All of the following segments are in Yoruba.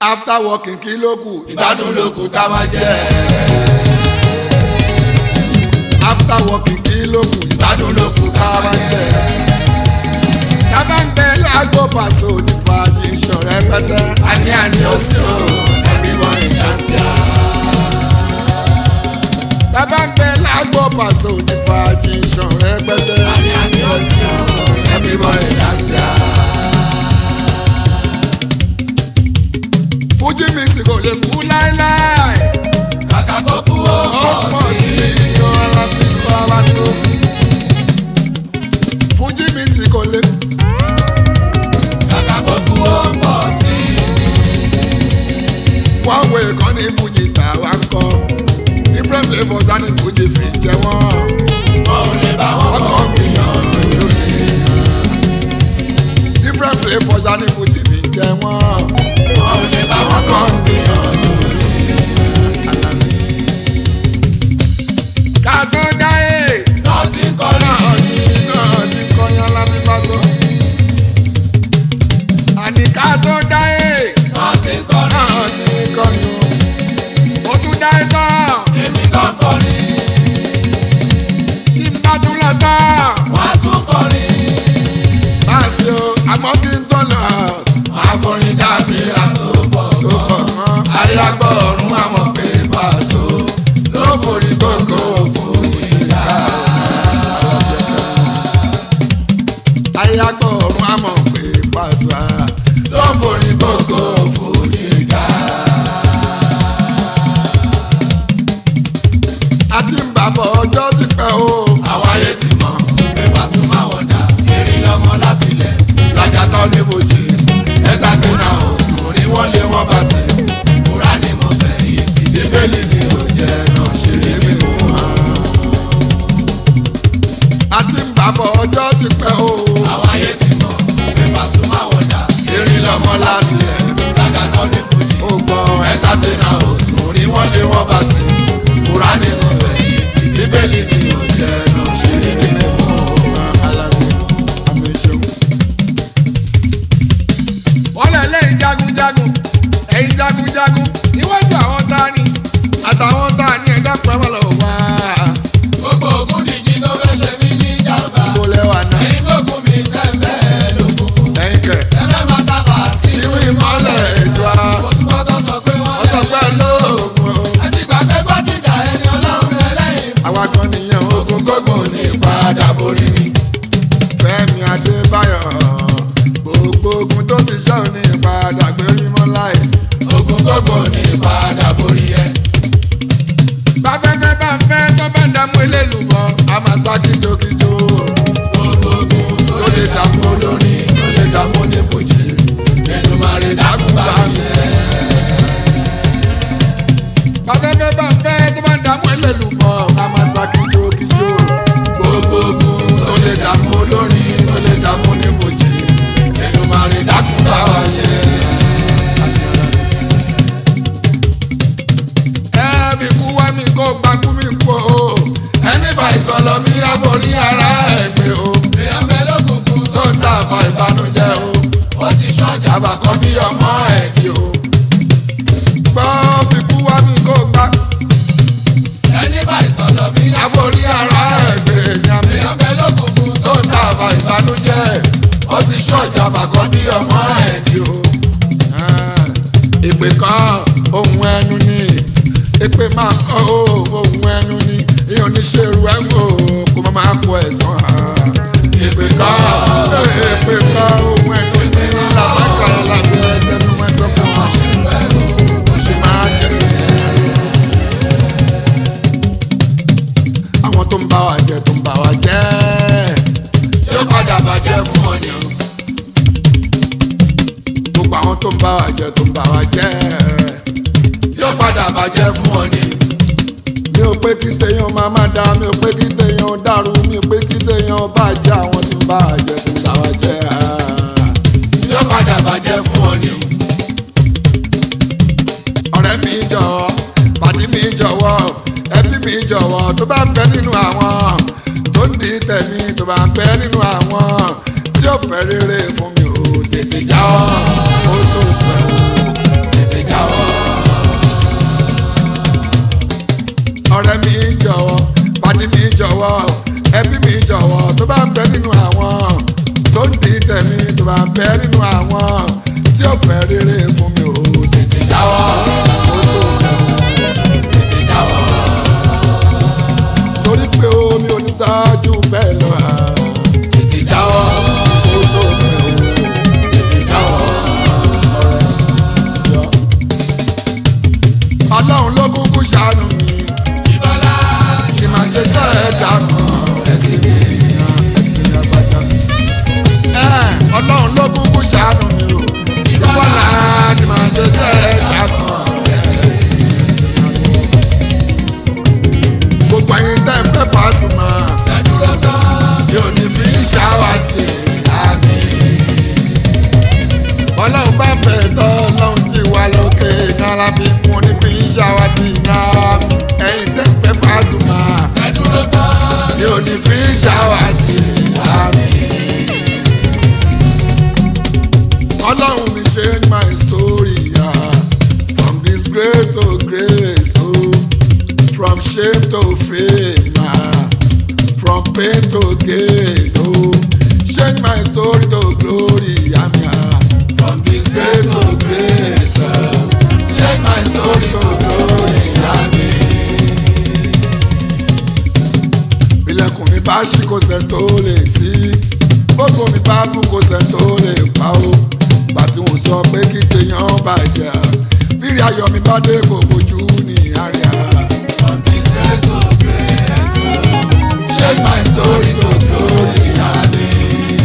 after working kí ló kù ìgbádùn ló kù tá a máa jẹ. after working kí ló kù ìgbádùn ló kù tá a máa jẹ. tábà ń bẹ lágbo pàṣẹ òtí fàájì ìṣọ̀rẹ́ pẹ́tẹ́. àní àní ó sì ó everybody dance ya. tábà ń bẹ lágbo pàṣẹ òtí fàájì ìṣọ̀rẹ́ pẹ́tẹ́. àní àní ó sì ó everybody dance ya. fújì mi sì kò lè kú láéláé. kàkà kó kú ó ó pọ̀ pọ̀ sí sí i. iyọ̀ ara tí kò ara tó. fújì mi sì kò lè. kàkà kó kú ó pọ̀ sí i. wọ́n wo ìkànnì fújì tàwa ń kọ́. different flavours á ní fújì fi jẹ wọ́n. wọn ò lè bá wọn wọ́n kọ́ kàn gbìyànjú ni. different flavours á ní fújì fi jẹ wọ́n. wọn ò lè bá wọn kọ́ gbìyànjú. ká tó dáyé. náà ti ń kọrin. náà ti náà ti kọrin alábí bá sọ. àní ká tó dáyé. náà ti ń kọrin. náà ti kọrin o. ó tún dáyé tán. èmi kan kọrin. tí n bá tún lọ tán. wọ́n á tún kọrin. bá a ṣe o àmọ́ kí n tó lọ. àforin dábìrà tó pọ̀ tó pọ̀ mọ́. àríyágbọ́ ọ̀run àmọ̀ pé Paso ló forí gbogbo fún ìjìká. ayágbọ́ ọ̀run àmọ̀ pé Paso a. ló forí gbogbo fún ìjìká. a ti ń bàbọ̀ ọjọ́ ti pẹ́ o. àwọn ayé ti mọ̀ pé Paso máa wọ̀ dà eré lọ́mọ láti lẹ̀ lájà tán ní fojì ẹ̀ka tó náà ò sùn ní wọ́n lé wọ́n bá ti kúrá ní mo fẹ́ iye tí bíbélì ni ó jẹ́ náà ṣe lé mi mú wọn. a ti ń bàbọ̀ ọjọ́ ti pẹ́ o. àwọn ayé ti mọ̀ pé Paso máa wọ̀ dà eré lọ́mọ láti lẹ̀ lájà tán ní fojì. ó gbọ́ ẹ. ẹ̀ka tó náà ò sùn ní wọ́n lé wọ́n bá ti kúrá ní mo fẹ́ iye tí bíbélì ni ó jẹ́ náà ṣe lé mi mú wọn. alágbó àmì ìṣègùn. wọ́n lẹ̀ lẹ́yìn jagunjagun ẹ̀yìn jagunjagun níwájú àwọn tá a ní àtàwọn tá a ní ẹ̀dá pẹ́wọ́ lọ wá. gbogbo ògùn díjì ló fẹ́ ṣe mí ní jàmbá. kó lẹ́wà náà ẹ̀yin gbógun mi tẹ́ńbẹ́ lókùnkùn. ẹ̀yìn kẹ̀ tẹ́ńbẹ́ máa tábà sí sínú ìmọ̀lẹ̀ ètò a. mo tún bọ́ tó sọ pé wọ́n wọ́n sọ pé lóògùn o. ẹ ti gbà pé gbọ́dìjà ẹni ọlọ́run lẹ́lẹ́yìn. àwa kan nìyẹn o. ogun gógùn ní ìpadà borí mi. Fẹ́mi Adébáyọ̀ gbogbo ogun tó ti ṣẹ́ òní ìpadà gbérí mọ́ láì. ogun gógùn ní ìpadà borí ẹ. báfẹ́fẹ́ bá ń fẹ́ tó bá ń dààmú elélùbọ́ a máa sá kíjokíjo. gbogbo ogun tó lè dààmú olórin tó lè dààmú ní fòjì. Èdùmàrè dákun bá mi ṣe. báfẹ́fẹ́ bá ń fẹ́ tó bá ń dààmú elélùbọ́ a máa sá kíjokíjo. gbogbo ogun tó lè dààmú olórin tó lè dààmú ní fòjì. Èdùmàrè dákun bá wa ṣe. ẹ fi kú wá mi kó gbakú mi kú o. ẹni bá ìsọlọ mi àforí ara ẹ̀ gbé o. èèyàn bẹ lókùnkùn tó ń tà fà ìbànújẹ́ o. ó ti ṣọjà àbàkọ́ bí ọmọ ẹ̀ kí o. gbọ́ fi kú wá mi kó gbá. ẹni bá ìsọlọ mi àforí ara ẹ̀ gbé èèyàn mi. èèyàn bẹ lókùnkùn tó ń tà fà ìbànújẹ́ ó ti ṣọjà àbàkọ́ bí ọmọ ẹ̀ kí o. ìpè kan ohun ẹnu ni ìpè máa kọ́ ohun ẹnu ni ìyẹn oníṣẹ́rù ẹ̀wọ̀n kó má máa kó ẹ̀sán hàn. ìpè kan ìpè kan ohun ẹnu ni làbẹ́ka lábẹ́ ẹgbẹ́nu ẹ̀sán fún wa ó sì máa jẹ́ àwọn tó ń bá wa jẹ tó ń bá wa jẹ yóò padà bàjẹ́ fún ọ ni o. gbogbo àwọn tó ń bá wa jẹ tó ń bá wa jẹ yóò padà bàjẹ́ fún ọ ni. mi ò pé kí téèyàn máa má da mi ò pé kí téèyàn dàrú mi ò pé kí téèyàn bá jẹ àwọn tí ń bá wa jẹ tí ń bá wa jẹ yóò padà bàjẹ́ fún ọ ni. ọ̀rẹ́ mi jọ̀wọ́ pàdí mi jọ̀wọ́ ẹbí mi jọ̀wọ́ tó bá ń bẹ nínú àwọn tó ń di tẹ̀mí tó bá ń bẹ nínú àwọn tí ó fẹ́ rere fún mi ò tètè jáwọ́ ó tó pẹ́ o. tètè shame to fame ah, from pain to gain oh change my story to glory àmì ah. From disgrace to grace. ah. Change my story to glory. Amen. ilẹ̀kùn mi bá ṣí kò sẹ́ tó lè tí gbogbo mi bá kú kò sẹ́ tó lè pa ó bàtí wọ́n sọ pé kí téèyàn bàjẹ́ bírí ayọ̀ mi bá dé kò bójú ní àríyá. From disgrace to grace. ah. Change my story to glory. Amen.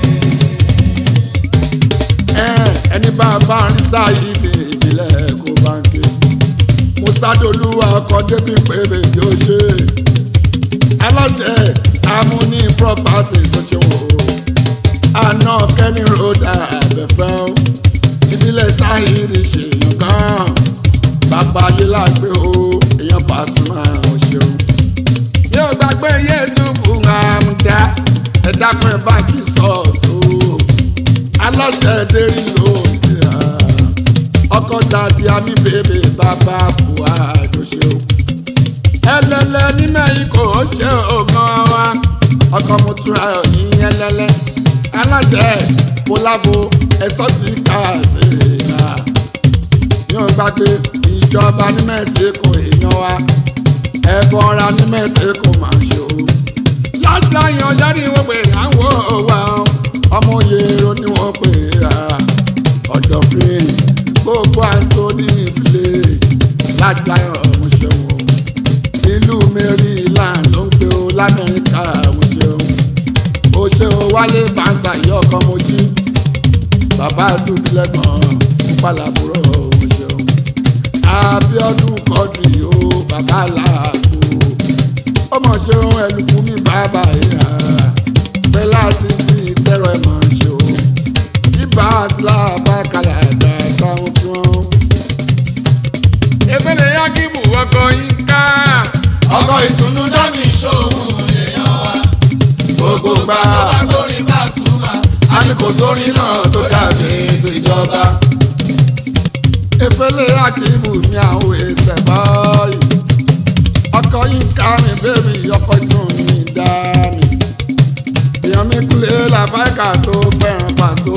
ẹni bá bá ń rí sáyé mi ìbílẹ̀ kó bá ń ké musadoluwa ọkọ̀ débi pé bèbí ó ṣe aláṣẹ amúní properties ó ṣe wò ó àná kẹ́ni ròdà àbẹ̀fẹ́ ó ìbílẹ̀ sáyé ṣèyàn gan bàbá ayé lágbé ó èèyàn Pasuma ó ṣeun yóò gbàgbé yéésù fún àmúdá ẹ̀dá pẹ́ báńkì sọ̀tò aláṣẹ dérí ló ti hà ọkọ dàdí àmì bèbè bàbá buhá àjọṣe o ẹlẹlẹ nínú ikọ̀ ṣe ògàn wa ọkọ mo túra yín ẹlẹlẹ aláṣẹ kólàbò ẹsọ tí ká ṣe là yóò gbàgbé ìjọba ní mẹ́sìkò èèyàn wa ẹ̀bọ̀ra ní mẹ́sìkò máa ṣe o lágbàáyàn ọjọ́ ni wọ́n pè àwọn òwà ọmọ yèrò ni wọ́n pè á ọ̀dọ̀fin gbogbo Anthony village lágbàáyàn ọmọ ṣẹ́wọ̀n ìlú Maryland ló ń pè ó lamẹ́ríkà ọmọ ṣẹ́wọ̀n ó ṣe ó wálé bánsà yìí ọkọ mojí bàbá dùbílẹ̀gbọ̀n pàlàbúrò ọmọ ṣẹ́wọ̀n Abíọ́dún kọ́dùrì ó bàbá làákù ọmọ ṣeun ẹlùkù mi bàbá ìhà pẹlá sísí tẹrọ ẹ máa ṣe o ibà sílá bá kalẹ̀ àgbà táwọn tí wọ́n. ebele yakibu ọkọ yín ká ọkọ̀ ìtùnú dámì ṣòwò èèyàn wa. gbogbo gbà tó bá gbórin Pasuma. a ní kò sórin náà tó dàbí tìjọba. efele yakibu mi àwọn èsè báyìí ọkọ yín ká mi bébì ọkọ tún mi dá mi èèyàn mi kúlẹ̀ làbáìkà tó fẹ́ràn pàṣọ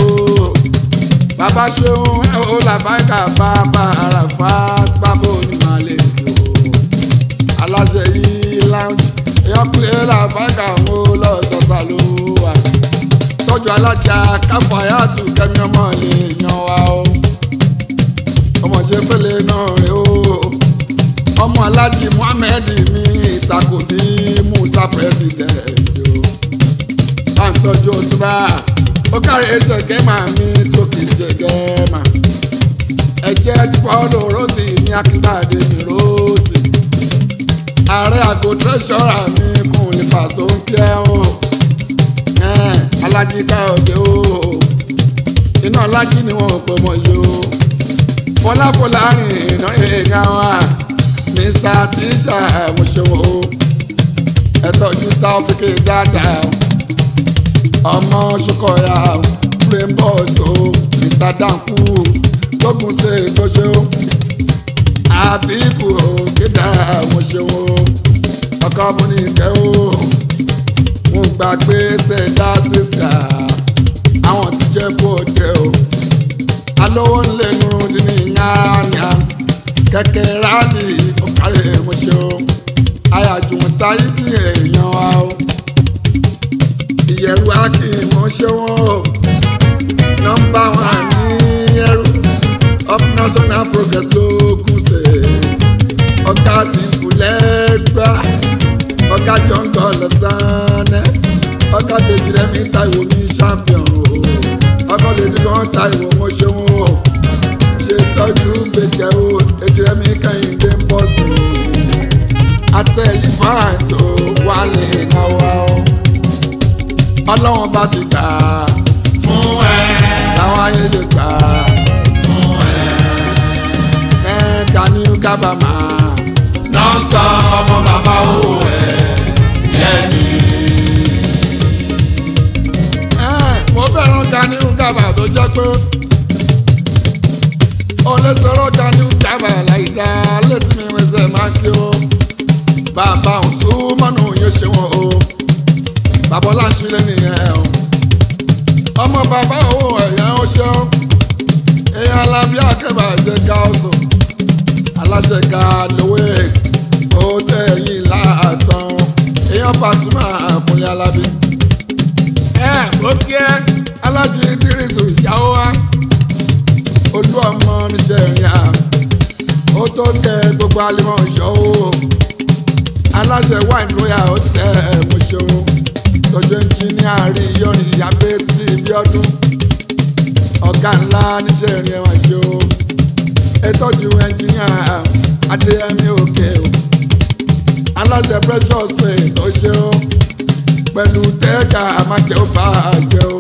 bàbá ṣeun ẹ ó làbáìkà bàbá àràfà bàbá onímọ̀lẹ́ jò aláṣẹ yìí lounge èèyàn kúlẹ̀ làbáìkà ń ó lọ sọ́sà ló wà tọ́jú alájà káfáyàtù kẹ́mi ọmọ lè yan wa o ọmọ ṣe fẹ́lẹ̀ náà rè o ọmọ alájí muhammed ní ìtakò bí musa president o bá ń tọ́jú òtúbà ó kárí ẹsẹ̀ gẹ́mà mi tó kì í ṣe gẹ́mà ẹ̀jẹ̀ tí pọ́ọ́lù rọ́ọ̀sì ní akíntàdé ní rọ́ọ̀sì ààrẹ àgọ́ tẹ́sọ̀rà mi kùn lè pàṣẹ oúnjẹ o ẹ̀ẹ́n alájí káyọ̀dé o iná alájí ni wọn ò pè mọ́ yìí o fọláfọlá rìn iná èèyàn wa mr tisha ẹ̀mọ̀ṣẹ́wọ̀ o ẹ tọ́jú táwọ́fíkì dáadáa ọmọ ṣokọ̀yà rainbows o mr danku tógun ṣe ìtọ́ṣe o àbíkù o kéda ẹ̀mọ̀ṣẹ́wọ̀ o ọkọ múnikẹ́ o mo gbàgbé ṣẹ̀dá sísà àwọn tí jẹ́ kó dé o alówó ńlẹ́nu dín ní yánnìá kẹ̀kẹ́ rálì ọ̀kárẹ̀ mọ̀ṣẹ́ o ayájú sáyidì èèyàn wa o ìyẹ̀rù ákì mọ̀ṣẹ́ wọn o nọ́mbà wọn ní ẹrú up national progress lókun state ọ̀gá sìnkúlẹ́gbà ọ̀gá jọ̀ǹgọ̀ lọ́sàn-án ọ̀gá tèjìrẹ́mí táìwò ní champion o ọkọ̀ lè dùn táìwò mọ̀ṣẹ́ wọn o ṣe tọ́jú gbẹ̀gẹ̀ o ejìrẹ́ mi kẹ́hìndé ń bọ̀ sí i àtẹ̀lífàn tó wálé náwó o ọlọ́wọ́n bá ti gbà á fún ẹ láwọn ayé lè gbà á fún ẹ. ẹ̀ Gani kábàámà náà sọ ọmọ bàbá owó ẹ yẹni. ẹ̀ mo fẹ́ràn Gani kábàámà tó jẹ́ pé ó lè sọ̀rọ̀ Gani kábàámà láì dá létí mi wẹ́sẹ̀ máa kí o bàbá òsùnmọ́nù yóò ṣe wọn o bàbá ọláṣílẹ̀ nìyẹn o ọmọ bàbá owó ẹ̀yà ó ṣeun èèyàn alábí akẹ́bàjẹ́ ga ọ̀sùn aláṣẹ ga lówé ó tẹ̀yìn láàtàn èèyàn Pasuma àkúnlé alábí. ẹ ó kí ẹ alájí dírísù ìyàwó wa olú ọmọ níṣẹ́ ìrìn à ó tó kẹ gbogbo alimọ̀ ṣọ́wó aláṣẹ wine royal hotel ẹ̀mọ́ṣọ́wó tọ́jú ẹnjìníà rí yọrin ìyàbẹ́ títí ibi ọdún ọ̀gá ńlá níṣẹ́ ìrìn ẹ̀wọ̀n ṣe o ètòjú ẹnjìníà adéyẹmí òkè o aláṣẹ precious paint tó ṣe o pẹ̀lú tẹ́ẹ̀ka àmàjẹ́ ó bá a jẹ o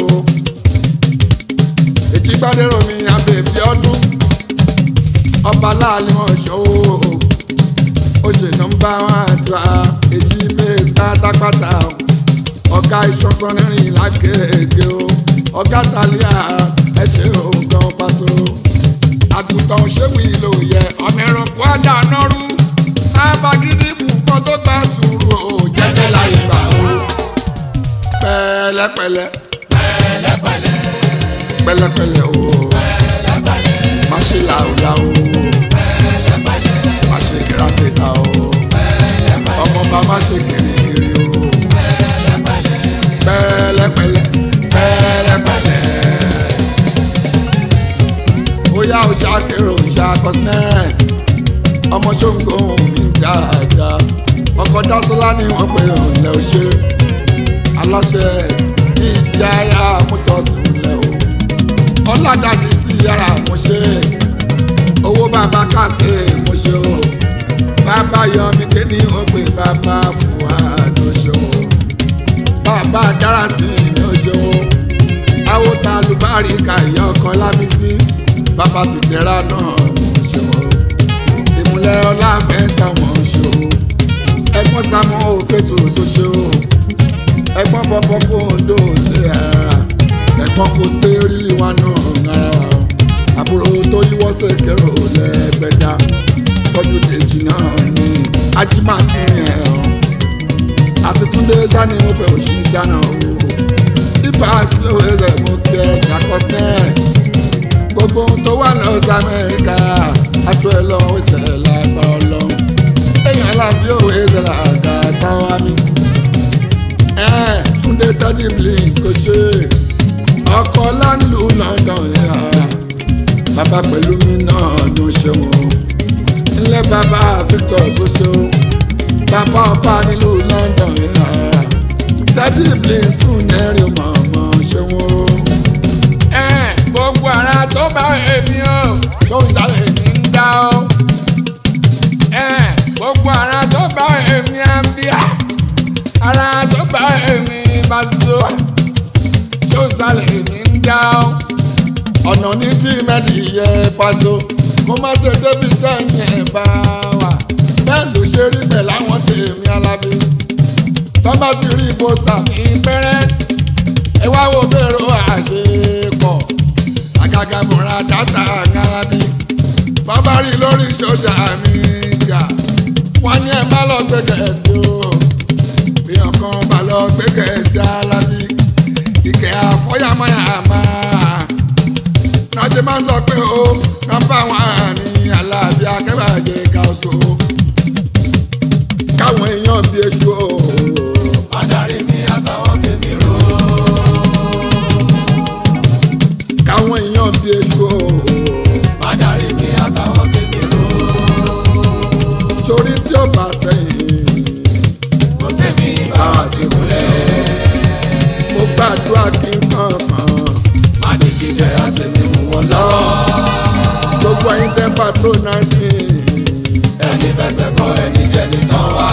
ètí gbádẹ́rọ̀ mi àbẹ̀bí ọdún ọba láàlẹ́ wọn ṣó o ó ṣe nọ́mbà wọn àti wa èjì bẹ́ẹ̀ pátápátá o ọ̀gá ìṣọ́sán rìn lágẹ̀ẹ́gẹ́ o ọ̀gá tàlíà ẹ ṣe òǹkan paṣọ. àgùntàn ṣéwì ló yẹ ọmọ ẹranko àdáná rú abagídí bùkún tó gbà sùúrù o jẹ́jẹ́ láyé gbà o. pẹ̀lẹ́pẹ̀lẹ́ pẹ̀lẹ́pẹ̀lẹ́ pẹ̀lẹ́pẹ̀lẹ́ o pẹ̀lẹ́pẹ̀lẹ́ má ṣe làwùlà o pẹ̀lẹ́pẹ̀lẹ́ má ṣe kìràkìtà o ọmọ bá má ṣe kìrìkìrì o pẹ̀lẹ́pẹ̀lẹ́ pẹ̀lẹ́pẹ̀lẹ́ bóyá o ṣàkérò ṣàkọsílẹ̀ ọmọ ṣóńgó mi dáadáa ọkọ̀ dásọ́lá ni wọ́n pe òǹlẹ̀ ò ṣe aláṣẹ ìjáyà mọ́tọ́sí ńlẹ̀ o ọ̀làdàdì tí yàrá mo ṣe owó bàbá kàṣe mo ṣe o bàbá yọmi kéde ó pè bàbá fún wa ló ṣe o bàbá dára sí ni ó ṣe o àwòtá lùbárí kàyọ ọkọ lábísí bàbá ti dẹ́ra náà mo ṣe o ìmúlẹ̀ ọláfẹ́ táwọn ṣe o ẹ̀gbọ́n sámọ́ òfètò ṣoṣo ẹ̀gbọ́n bọ́bọ́ kó ń dò sí ẹ̀ ẹ̀gbọ́n kò sẹ́rí wa náà rárá o àbúrò tó yíwọ́ sèkèrò lẹ́gbẹ̀dá tọ́jú dèjì náà ní ajímàtì yẹn o àti túndé sani mo bẹ̀ òṣì dáná o ibà sí òwe rẹ̀ mo kẹ́ ṣàkọsẹ́ gbogbo ohun tó wà lọ sí amẹ́ríkà àtúntò ẹ̀ lọ́wọ́ ìṣẹ̀lẹ̀ lágbára ọlọ́run èèyàn alábí òwe rẹ̀ làgà táwa mi ẹ̀ túndé tọ́jú blink tó ṣe ọkọ láńlù London yà bàbá pẹ̀lú mi náà ló ṣe wọn ilé bàbá Victor tó ṣe o bàbá ọba nílùú London yà tẹ́bí blink fún ẹ̀rí mọ̀ọ́mọ́ ṣe wọn. gbogbo ara tó bá èmi o tó ń sáré ní ń dá o gbogbo ara tó bá èmi á bíà ara tó bá èmi bá so tó sálẹ̀ èmi ń dá ọ́. ọ̀nà ní tí mẹ́lì yẹ pàtó kó má ṣe débi tẹ̀yìn ẹ̀ bá wà. bẹ́ẹ̀ ló ṣe rí bẹ̀ láwọn tèmi alábí. tọ́ba ti rí pósítà ní pẹ́rẹ́. ẹ wá wo bèrò àṣepọ̀. àgàgà múra dátà alábí. bọ́bá rí lórí sọ́jà mi jà. wọ́n ní ẹ má lọ gbé gẹ̀ẹ́sì o. bí ọkàn bá lọ gbé gẹ̀ẹ́sì alábí ìkẹ́ àfọ́yàmọ́yàmá náà ṣe máa ń sọ pé ó nọ́mbà wọn ní aláàbí akẹ́bàjẹ́ ká so káwọn èèyàn bí èṣù o. adarí mi àtàwọn tèmi rò káwọn èèyàn bí èṣù o. adarí mi àtàwọn tèmi rò torí tí ó bá sẹ́yìn kò sẹ́mi bá wá sí kúlẹ̀ mo gbàdúrà kí n kankan má ní kí jẹ́ àtẹ̀mí mú wọn lọ́wọ́ gbogbo ẹ̀yin tẹ́ patronize me ẹni fẹsẹ̀ kọ ẹni jẹ́ ní tán wá.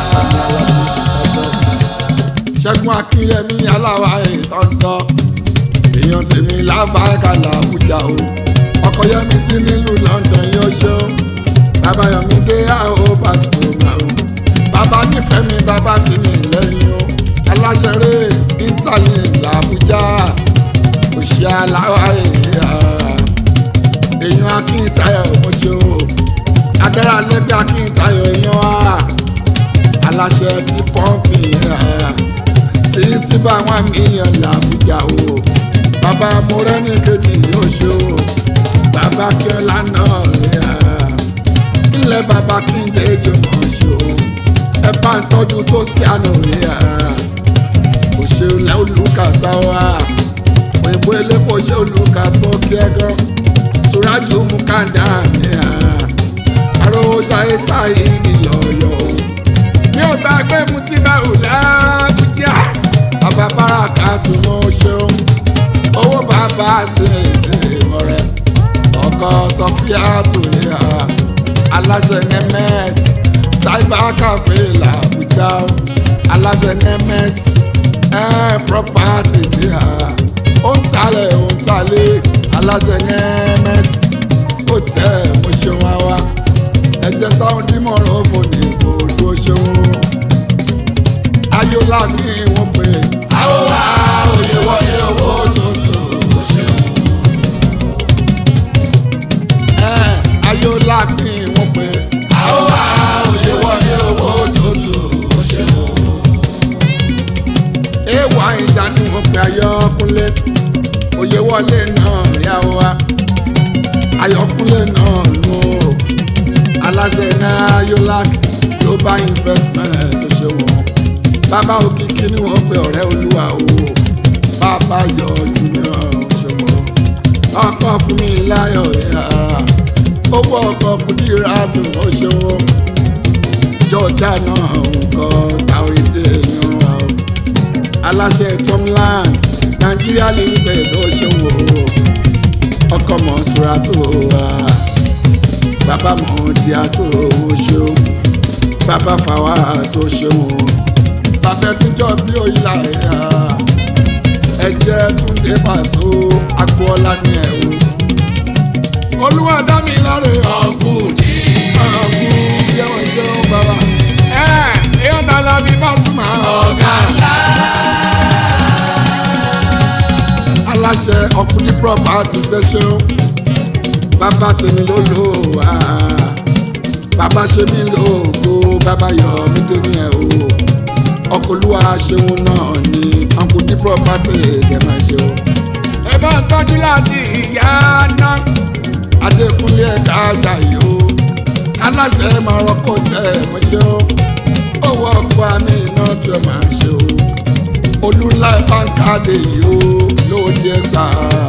ṣẹ́gun akínyẹmí aláwa ìtàn sọ èèyàn tèmi lábàákà làbújá o ọkọ yẹmi sí nílùú London yóò ṣó bàbá yọmi dé àó Pasuma o bàbá nífẹ̀ẹ́ mi bàbá ti ní lẹ́yìn o aláṣẹrẹ ítàlì làbújá òṣì aláwa èèyàn èèyàn akíntayọ̀ mọ́ṣọ́ agbára lẹ́gbẹ́ akíntayọ̀ èèyàn wa aláṣẹ ti pọ́ǹpì sixty by one million làbújá o bàbá morẹ́ni kejì yóò ṣe o bàbá kíọ́lá náà ilẹ̀ bàbá kíndé jùmọ̀ ṣe o ẹ bá ń tọ́jú tó sí àná òṣèlú olùkàsá wa òyìnbó elépo ṣe olùkàsá kí ẹ gan suraju mukanda ní à arówó ṣayé sáyé ìlọyọ mi ò bá gbé musiba ọ̀làbújá bàbá báràkà tó mọ ṣeun owó bàbá ṣe ṣe ọ̀rẹ́ ọkọ sọfíà tó lè à aláṣẹ nms cyber cafe làbújá aláṣẹ nms ẹ property sí à ó ń talẹ̀ ó ń talẹ̀ aláṣẹ nms ó tẹ̀ mo ṣeun wá wá ẹ̀jẹ̀ sáwọn dímọ̀ràn ó fò ní ìbòdó ṣeun ayọ́lá ní wọ́n pè é. àwọn wa òye wọlé owó tuntun ó ṣeun. ẹ̀ ayọ́lá ní wọ́n pè é. àwọn wa òye wọlé owó tuntun ó ṣeun. ewa ìjà ní wọ́n pè ayọ́kúnlé òye wọlé náà rí àwọn wa ayọ́kúnlé náà nù ó aláṣẹ náà ayọ́lá global investment tó ṣe wọ́n bàbá òkìkí ni wọ́n pe ọ̀rẹ́ olúwa o bàbá yọ junior ṣòwò ọkọ fún mi láyọ̀ yá owó ọkọ kùdìrà dùn ó ṣòwò jọ̀dá náà nǹkan táwọ̀rẹ́dẹ́ yan wa o aláṣẹ tomland nigeria limited ó ṣòwò ọkọ mọ̀ṣúra tó wà bàbá mọ̀ọ́díà tó ṣòwò bàbá fàwa tó ṣòwò bàbá ẹtújọ bí òyìnlá ẹ̀yà ẹ̀jẹ̀ túndé pàṣọ agboola ní ẹ̀ o. olúwa dá mi láre ọkùnrin ọ̀gbìn jẹun jẹun bàbá. ẹ èèyàn ta la bí Pasuma. ọ̀gá ńlá. aláṣẹ ọkùnrin property ṣẹṣẹ bàbá tèmi ló lò wá bàbá ṣe mí lóògó bàbá yọ mí dé ní ẹ o ọkọlùwà ṣeun náà ní ọkùnrin property ṣe máa ṣe o. ẹ bá ń tọ́jú láti ìyá náà adékúnlé ẹ̀ka ajá yìí o aláṣẹ máa rọ́kọ̀ tẹ̀ ẹ̀ mọ́ ṣe o owó ọkọ̀ àmì iná tó ẹ̀ máa ṣe o olúńlá báńkàdé yìí ó lóde ẹgbà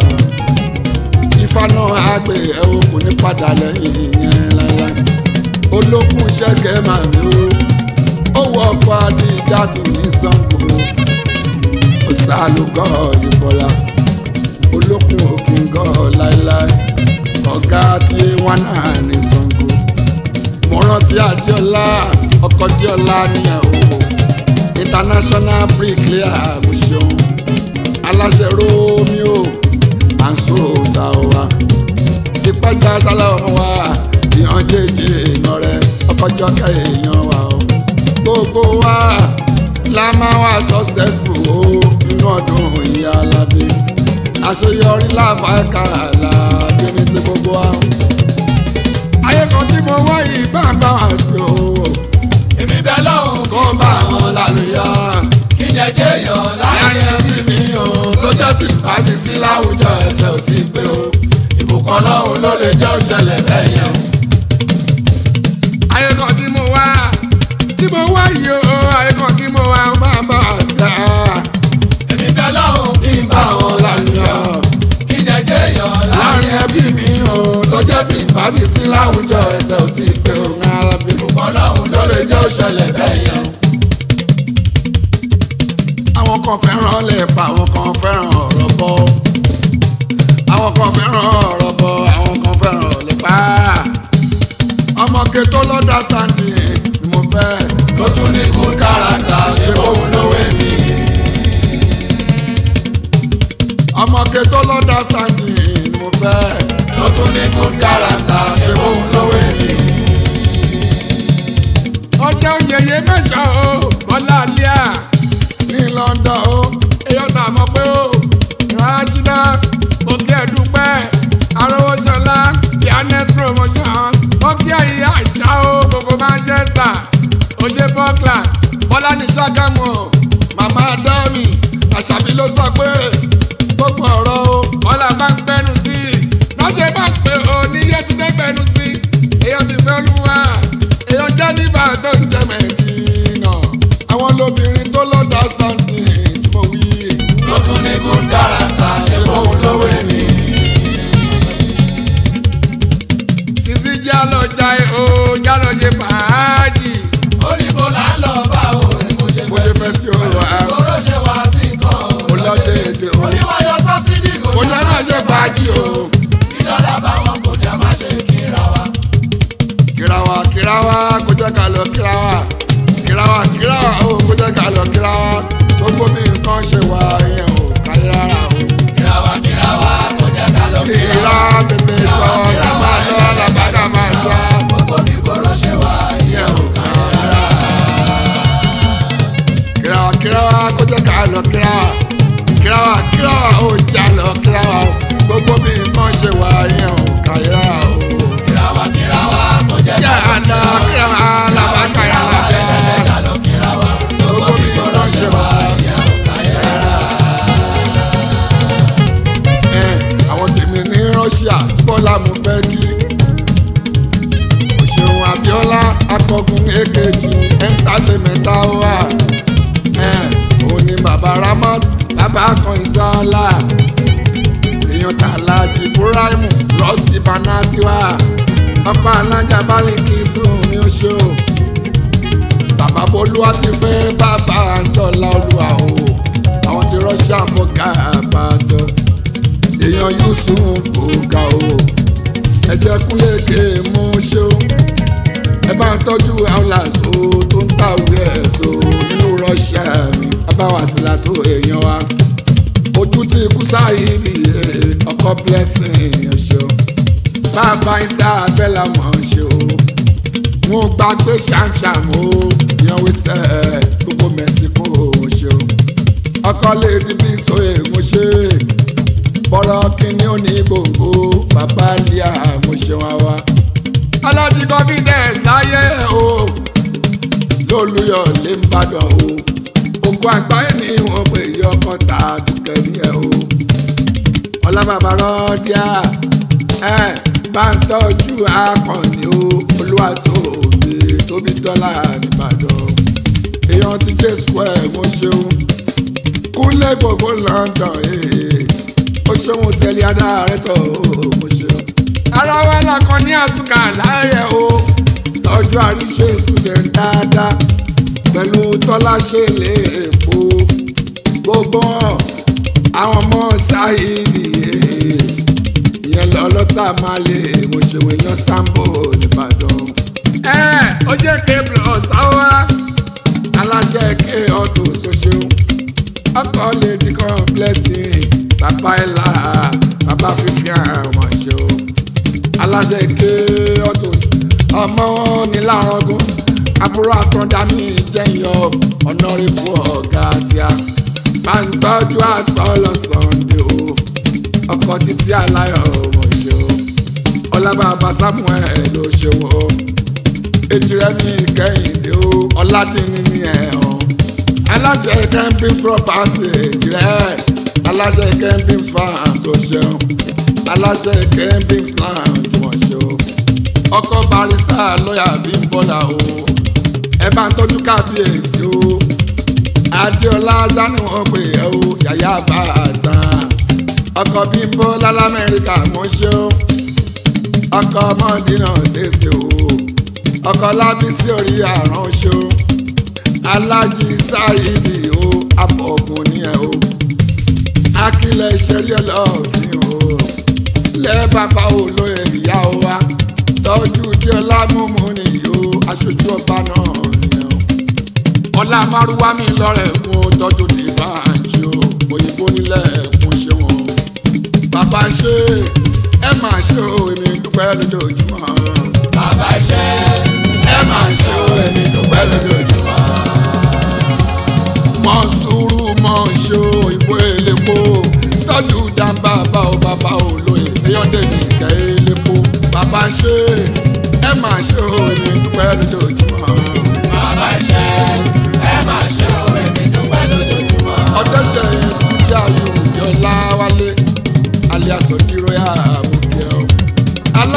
ifá náà àgbẹ̀ ẹ̀ o kò ní padà lẹ́yìn yẹn láíláí olókùn ṣẹ́gẹ̀ màmí o owó ọkọ̀ adíjà tó ní sango ọ̀sálùkọ́ ìbọ̀lá olókùn òkìngọ́ láíláí ọ̀gá tí wọ́n náà ní sango mo rántí adéọlá ọkọ̀ díọlá nìyẹn o international bricklayer mo ṣeun aláṣẹ romeo anso tawa ìpẹ́jà sálẹ̀ ọmọ wa ìhàn jèjì èèyàn rẹ ọkọjọ́ kẹ́ èèyàn wa o gbogbo wa la máa wà successful o nínú ọdún ìyá alábí àṣeyọrí lábàákàrà làbí ní ti gbogbo wa ayé kan tí mo wá yìí bá bá wà sí o èmi bẹ lọ́hùn kó bá wọn lálùyọ kí jẹjẹ yọ láàrin láàrin ẹbí mi o lọ́jọ́ tí bá ti sí láwùjọ ẹsẹ̀ ò tí pé o ìbùkún ọlọ́run ló lè jẹ́ òṣèlè bẹ́ẹ̀ yẹn o. ayé kan tí mo wá tí mo wá yìí o ayé kan tí mo wá ó máa bá a sá èmi bẹ lọ́hùn kí n bá wọn lálùyọ kí jẹjẹ yọ láàrin láàrin ẹbí mi o lọ́jọ́ tí bá ti sí láwùjọ ẹsẹ̀ ò tí pé o ń ara bí ìbùkún ọlọ́run ló lè jẹ́ òṣèlè bẹ́ẹ̀ yẹn o. àwọn kan fẹ́ràn lẹ́pa àwọn kan fẹ́ràn ọ̀rọ̀ bọ́ àwọn kan fẹ́ràn ọ̀rọ̀ bọ́ àwọn kan fẹ́ràn lẹ́pa ọmọge tó lọ́dà standing ni mo fẹ́ tó tún ní good character ṣe bóun lówó èmi. ọmọge tó lọ́dà standing ni mo fẹ́ tó tún ní good character ṣe bóun lówó èmi. ọjọ́ yẹyẹ mẹ́sàn-án o bọ́lá alíà ní London o èèyàn tà mọ́ pé o rashida òkè ẹ̀dúpẹ́ arówóṣọlá pianes promotions òkè ìyá àṣà o gbogbo Manchester ó ṣe bọ́kìlà bọ́lá ní ṣàgámù màmá dọ́ọ̀mì àṣàbí ló sọ pé gbogbo ọ̀rọ̀ o bọ́lá bá ń gbẹ́nu sí i lọ́sẹ̀ bá ń pè ó ní yẹ́túndé gbẹ́nu sí i èèyàn ti fẹ́ lu wa èèyàn jẹ́ nígbà tó ń jẹ mẹ́jìnà àwọn lóbìnrin tó lọ́dọ̀ standing tí mo wí. tó tún ní kó dára ta ṣe fóun lówó ni. sisi jálọ jai o jálọ ṣe fàájì oníbo là ń lọ bá o ní mo ṣe bó ṣe fẹ́ sí o wa kóró ṣe wá tí kan o lọ́dẹ èdè o oníwáyọ sọ́sídì kò o jẹ́ náà ṣe fàájì o ìdọ́là bá wọn kò dé má ṣe kíra wa. kirawa kirawa kó jẹ́ ká lọ kirawa kirawa kirawa o kó jẹ́ ká lọ kirawa gbogbo bí nǹkan ṣe wà yẹn o káyé rárá o. kírawa kírawa kò jẹ́ ká lọ kira bèbè jọ kí máa lọ làbàdà máa sọ gbogbo bí kóró ṣe wá yẹn o káyé rárá. kirawa kirawa kó jẹ́ ká lọ kirawa kirawa kirawa o jẹ́ lọ kirawa o gbogbo bí nǹkan ṣe wà yẹn o káyé rárá o. kírawa kírawa kò jẹ́ jẹ́ àná kirawa làbàdà yà lábẹ́ ká lọ kírawa gbogbo bí nǹkan ṣe wà ẹ àwọn tèmi ní Russia bọ́lá mo fẹ́ kí òṣèlú Abíọ́lá akọgun èkejì ẹńtátẹ́mẹ́ta wà ẹ òun ni bàbá Ramat bàbá kan ìsọ́lá èèyàn tàlàjì Ibrahimu Rusty Banatiwa ọkọ alájà bálíkì sùn ní oṣù bàbá bolúwa ti fẹ́ bàbá àjọlá olúwa o àwọn ti Russia mọ̀ ká bá a sọ èèyàn yusuf ọ̀gá o ẹ̀jẹ̀ kúnlẹ̀ ké mú ṣe o ẹ bá ń tọ́jú aulas o tó ń tàwé ẹ̀sọ́ nínú Russia mi abáwàsílà tó èèyàn wa ojú tí ikú sáyidi ọkọ blessing ọ̀ṣọ́ bàbá isa abẹ́là mọ̀ ṣe o mo gbà pé ṣàǹṣàm o ìyànwó sẹ́ gbogbo mẹ́sìkò ṣe o ọkọ lè rí bí so èèmọ̀ ṣe bọ́rọ̀ kínní ò ní gbòǹgbò bàbá lia mo ṣe wá wá. alájí confidence láyé o lólùyọ̀ lè ń bàdàn o ogun àgbáyé ni wọ́n pè yí ọkọ̀ tà dùkẹ́ ní ẹ̀ o. ọlábàbà rọ́ọ̀díà ẹ̀ bá ń tọ́jú akọni o olúwa tóbi tóbi dọ́là nìbàdàn èèyàn ti dé square mo ṣeun kúnlẹ̀ gbogbo London ee ó ṣeun tẹ̀lé adáàrẹ́ tọ̀ ó mo ṣeun. ara wa lakọ ní àtúnkà láàyè o tọ́jú àríṣe student dáadáa pẹ̀lú tọ́lá ṣe lè èpo gbogbo àwọn ọmọ ṣáìdì ìyẹn lọ́lọ́tà máa lè mo ṣèwé yan sambo nìbàdàn. ẹ ó jẹ́ ké plus àwa aláṣẹ ké ọ̀tún ṣoṣo ọkọ lè di kan blessing bàbá ẹ̀la bàbá fífi àwọn ṣe o aláṣẹ ké ọ̀tún ọmọ ní lárọgún àbúrò àtọ̀dá mi jẹ́yọ ọ̀nà rẹ̀kú ọ̀gá tíá máa ń tọ́jú àṣọ lọ́sàn-án o ọkọ̀ títí aláyọ̀ ọmọ ṣe o ọlábàbà samuel ló ṣe wọ́n ejirẹ mi kẹ́hìndé o ọládìní ní ẹ̀hàn aláṣẹ camping property ejirẹ aláṣẹ camping farm tó ṣeun aláṣẹ camping lounge wọ́n ṣe o ọkọ barista lọ́yà bímbọ́lá o ẹ bá ń tọ́jú kábíyèsí o adéọlá dání wọn pè é o yàyà bá a tán ọkọ bímbọ́lá lamẹ́ríkà mọ́ ṣe o ọkọ mọ́dínà ṣèṣe o ọkọ lábísí orí àrùn ṣo alájí sáyidi o abọ̀gùn ni ẹ o akílẹ̀ ìṣẹ̀lẹ̀ ọlọ́ọ̀fin o lẹ́ bàbá olóyè ìyá o wa tọ́jú díọ̀lá mímú nìyí o aṣojú ọba náà nìyẹn o ọlá márùwá mi lọ́rẹ̀ mú tọ́jú ní báńkì o òyìnbó nílẹ̀ ẹ̀kún ṣe wọn bàbá ṣe ẹ máa ṣe o èmi dúpẹ́ lójoojúmọ́ bàbá iṣẹ́ ẹ máa ṣe o èmi dúpẹ́ lójoojúmọ́. mọ sùúrù mọ ṣe o ìbò elépo tọ́jú dáńbà bá o bàbá o lóye léyọ́dẹ̀ nìkẹ́ elépo bàbá ṣe ẹ máa ṣe o èmi dúpẹ́ lójoojúmọ́. bàbá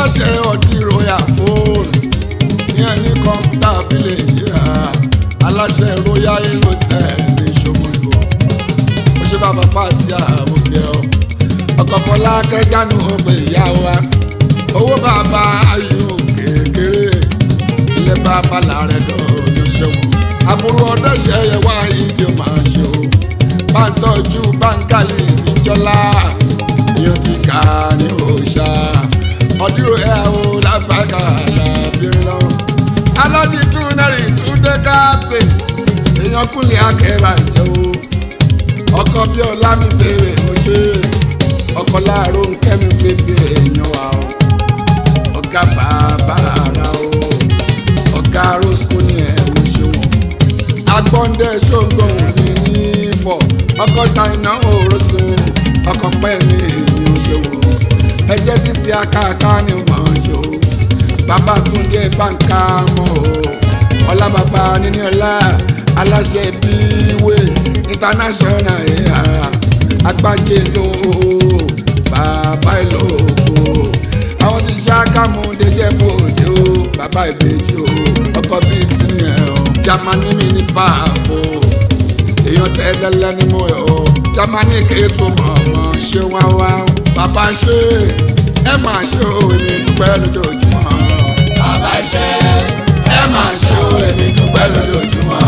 aláṣẹ ọtí royal phones ní ẹni kọ́ńtà village yá aláṣẹ royal hotel ní ṣòwòlò ó ṣe bàbá fàtí àmúkẹ́ ọ ọkọ̀ fọlá kẹjánu ọgbẹ ìyá wa owó bàbá ayò kékeré ilé bàbá làárẹ̀ lọ́ọ́ ṣẹ́wọ̀n àbúrò ọdọ́ṣẹ́ yẹ wá ìdí máa ṣe o bá ń tọ́jú báńkálì tí ń jọlá èèyàn ti kà ní òòṣà ọdúró ẹ o lágbàgà làbírin lọ́wọ́ alọ́dí tún nẹ́rì tún dé káàpì èèyàn kúnlẹ̀ akẹ́rà jẹ́ o ọkọ bí ọlá mi bèrè mo ṣe ọkọ láàárọ̀ nkẹ́mi bèbè èèyàn wa o ọ̀gá bàbá ara o ọ̀gá rosco ní ẹ̀ mo ṣe wọn agbọ́ndé ṣògbọ́n mi ní fọ̀ ọkọ̀ ta iná òrosùn ọkọ̀ pẹ́ mi ní oṣòwò ẹjẹ́ tí sí akáàká ni wọ́n ń ṣò bàbá túnjẹ báńkà mọ́ o ọlá bàbá níní ọlá aláṣẹ bíwé international ẹ̀yà agbájé ló bàbá ìlòkò àwọn tí ṣàkàmù dẹjẹ bòde o bàbá ìbejì o ọkọ bíi sínú ẹ o jamani mi ní báàbò èèyàn tẹ́lẹ̀lẹ́ ni mo yọ o jamani kéétù mọ̀ọ́mọ́ ṣé wá wá bàbá ṣe ẹ máa ṣe o èmi dúpẹ́ lójoojúmọ́ bàbá ṣe ẹ máa ṣe o èmi dúpẹ́ lójoojúmọ́.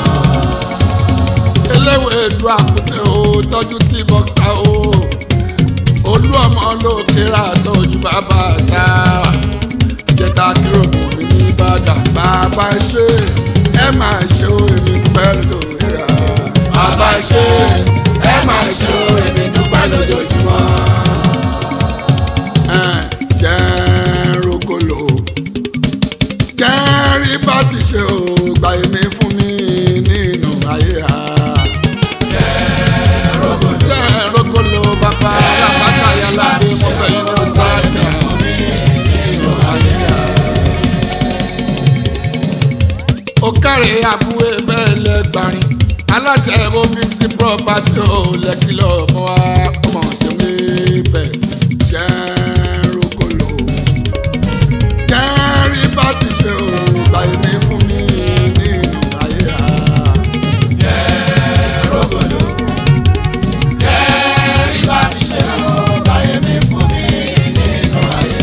eléwé du àkùtẹ o tọ́jú tí bọ́ksá o olú ọmọ ló kéra tọ́jú bàbá ta jẹta kíròmù mi ní ìbàdàn bàbá ṣe ẹ máa ṣe o èmi dúpẹ́ lójoojúmọ́ bàbá ṣe ẹ máa ṣe o èmi dúpẹ́ lójoojúmọ́. jẹ́ rogolo jẹ́ rí bá ti ṣe o gbà èmi fún mi nínú ayé ha. jẹ́ rogolo bàbá alábàtà yàrá bí mo fẹ́ yín lọ sáàtì fún mi nínú ayé ha. ó kárẹ̀ àbúrò bẹ́ẹ̀ lẹ́gbàrin aláṣẹ omixi property ò lẹ́kìlọ̀ ọmọ wa ọmọ ṣẹ́wé bẹ́ẹ̀ jẹ́ rogolo kẹ́rí bá ti ṣe o báyìí mi fún mi nínú ayé ha. rògbòdò kẹ́rì bá ti ṣe o báyé mi fún mi nínú ayé.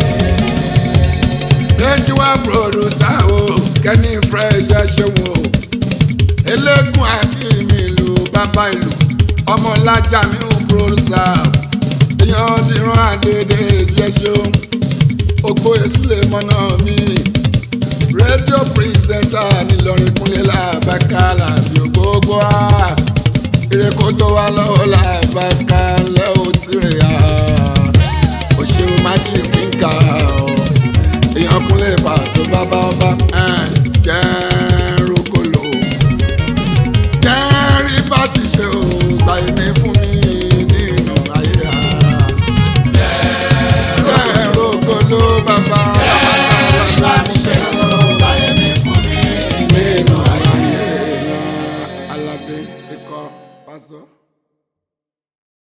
lẹ́yìn wá pòròsà o kẹ́ni fresh ẹ ṣeun o eléégún akínmi ìlú bàbá ìlú ọmọlájà mi ò pòròsà èèyàn dìran àdédé jẹ́ ṣeun ògbó èsúlẹ̀ mọ́nà mi rédíò pírísẹ́ńtà nílọrin kúnlẹ̀ làbákà làbí ògbógbó a ìrẹ́kọ̀ tó wà lọ́wọ́ làbákà lẹ́wọ̀ tirẹ̀ a òṣèlú májì fínkà ọ̀ èèyàn kúnlẹ̀ bàtó bàbá ọba jẹ́ rogolo kẹ́rí bá ti ṣe o gbà èmi fún mi nínú ayé ha jẹ́ rogolo bàbá kẹ́rì bá ti ṣe o báyé mi fún mi nínú ayé ha alábẹ́ ikọ̀ pásọ.